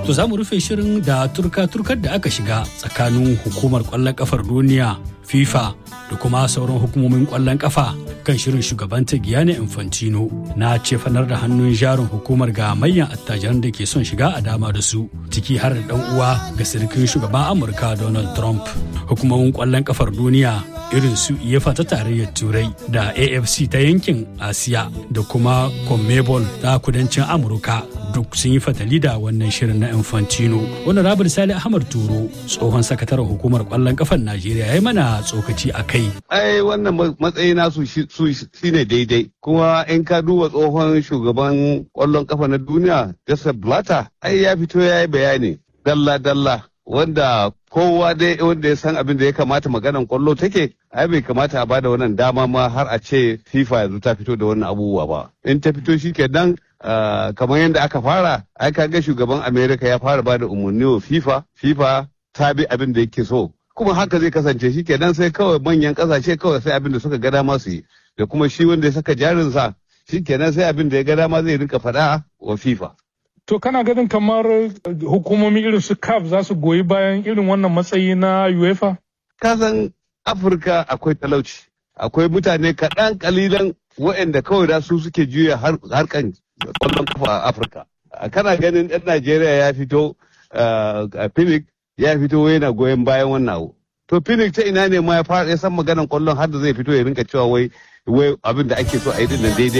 To za mu rufe shirin da turka-turkar da aka shiga tsakanin hukumar kwallon kafar duniya FIFA da kuma sauran hukumomin kwallon kafa kan shirin shugabanta Gianni Infantino na cefanar da hannun jarin hukumar ga manyan attajiran da ke son shiga a dama da su ciki har da dan uwa ga sirkin shugaban Amurka Donald Trump. Hukumomin kwallon kafar duniya irin su UEFA ta tarayyar Turai da AFC ta yankin Asiya da kuma CONMEBOL ta kudancin Amurka duk sun yi fatali da wannan shirin na Infantino. Wani Rabar Sali Ahmad Turo tsohon sakataren hukumar kwallon kafar Najeriya ya yi mana tsokaci a kai. Ai wannan matsayi nasu su shine daidai. Kuma in ka duba tsohon shugaban kwallon kafa na duniya Joseph Blatter ai ya fito ya yi bayani dalla-dalla wanda kowa dai wanda ya san abin da ya kamata maganan kwallo take ai bai kamata a bada wannan dama ma har a ce FIFA yanzu ta fito da wannan abubuwa ba in ta fito shi kenan kamar yadda aka fara ai ga shugaban America ya fara bada umarni wa FIFA FIFA ta bi abin da yake so kuma haka zai kasance shi kenan sai kawai manyan kasashe kawai sai abin da suka ga dama su yi da kuma shi wanda ya saka jarinsa shi kenan sai abin da ya ga dama zai rinka faɗa wa FIFA To kana ganin kamar hukumomi irin su CAF za su goyi bayan irin wannan matsayi na UEFA? Kasan Afirka akwai talauci, akwai mutane kaɗan kalilan waɗanda kawai da su suke juya harkan kwallon kafa a Afirka. Kana ganin ɗan Najeriya ya fito a Phoenix ya fito yana goyon bayan wannan abu. To Phoenix ta ina ne ma ya san maganan kwallon har da zai fito ya rinka cewa wai abin da ake so a yi dinnan daidai